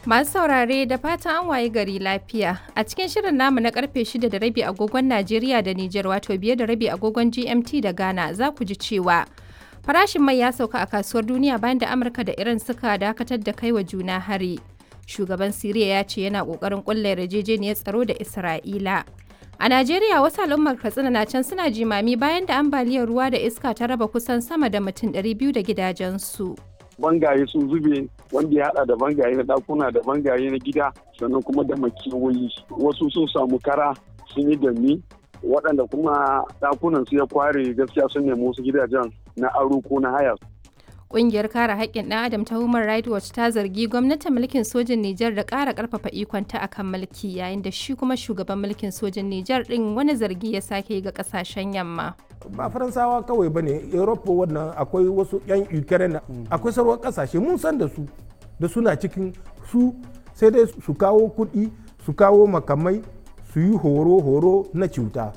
Masu saurare da fatan an waye gari lafiya. A cikin shirin namu na karfe 6 da rabi agogon Najeriya da Nijar wato biye da rabi agogon GMT da Ghana za ku ji cewa farashin mai ya sauka a kasuwar duniya bayan da Amurka da Iran suka dakatar da kai wa juna hari. Shugaban Siriya ya ce yana kokarin kulla yarjejeniyar tsaro da Isra'ila. A Najeriya wasu al'ummar Katsina na can suna jimami bayan da ambaliyar ruwa da iska ta raba kusan sama da mutum 200 da gidajensu. bangaye sun zube wanda ya hada da bangaye na dakuna da bangaye na gida sannan kuma da makewayi wasu sun samu kara sun yi dami waɗanda kuma dakunan su ya kware gaskiya sun nemi wasu gidajen na aro ko na haya Ƙungiyar kare haƙƙin ɗan adam ta Human Rights Watch ta zargi gwamnatin mulkin sojin Nijar da ƙara ƙarfafa ikonta akan mulki yayin da shi kuma shugaban mulkin sojin Nijar ɗin wani zargi ya sake ga ƙasashen yamma. ba faransawa kawai ba ne europa wannan akwai wasu 'yan ukraine akwai sauran kasashe mun san da su da suna cikin su sai dai su kawo kuɗi su kawo makamai su yi horo-horo na cuta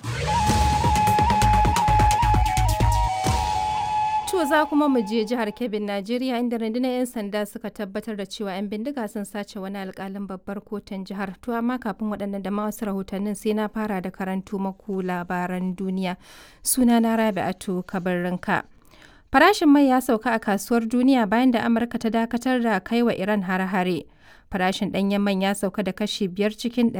To za kuma mu je jihar Kebbi, Najeriya inda rundunar 'yan sanda suka tabbatar da cewa 'yan bindiga sun sace wani alkalin babbar kotun jihar. To amma kafin waɗannan da wasu rahotannin sai na fara da karantu maku labaran duniya. Suna na Rabi'atu Kabarrinka. Farashin mai ya sauka a kasuwar duniya bayan da Amurka ta dakatar da kai wa Iran hare-hare. Farashin ɗanyen man ya sauka da kashi biyar cikin